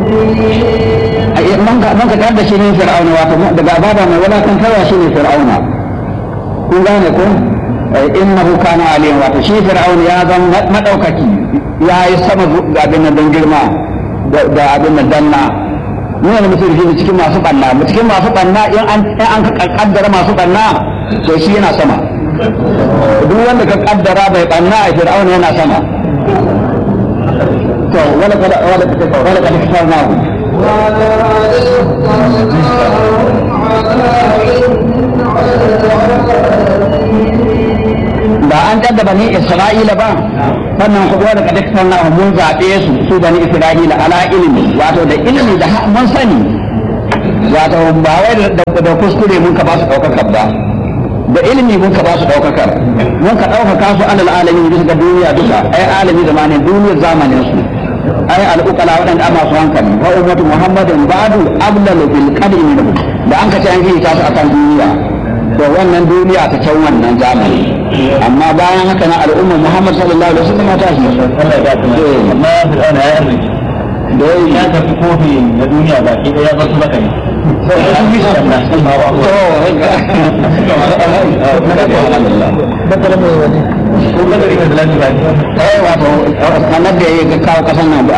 man ka man ka tar da shi ne fir'auna wato daga abada mai walakantarwa shi ne fir'auna kun gane ko innahu kana aliyan wato shi fir'auna ya zama madaukaki ya yi sama ga abin nan don girma da abin nan danna mu ne mutum shi cikin masu banna mu cikin masu banna in an in an ka kaddara masu banna to shi yana sama duk wanda ka kaddara bai banna a fir'auna yana sama to wala kada wala kada wala kada kafarnahu ba an dadda bani isra'ila ba sannan ku da kada sanna mun zabe su su bani isra'ila ala ilmi wato da ilmi da mun sani wato ba wai da kuskure mun ka ba su daukakar ba da ilmi mun ka ba su daukakar mun ka daukaka su alal alamin bisa ga duniya duka ai alami zamanin duniyar zamanin su ai al'uqala waɗanda amma su hankali wa ummatu muhammadin ba'du ablalu bil qadri minhum da an ka ce an fita su akan duniya to wannan duniya ta can wannan zamani amma bayan haka na al'umma Muhammad sallallahu alaihi wasallam ta shi Allah ya ta amma fir'auna ya arziki da ya tafi kofi na duniya baki ɗaya ya bar su maka ne wato sanar da ya kawo kasan nan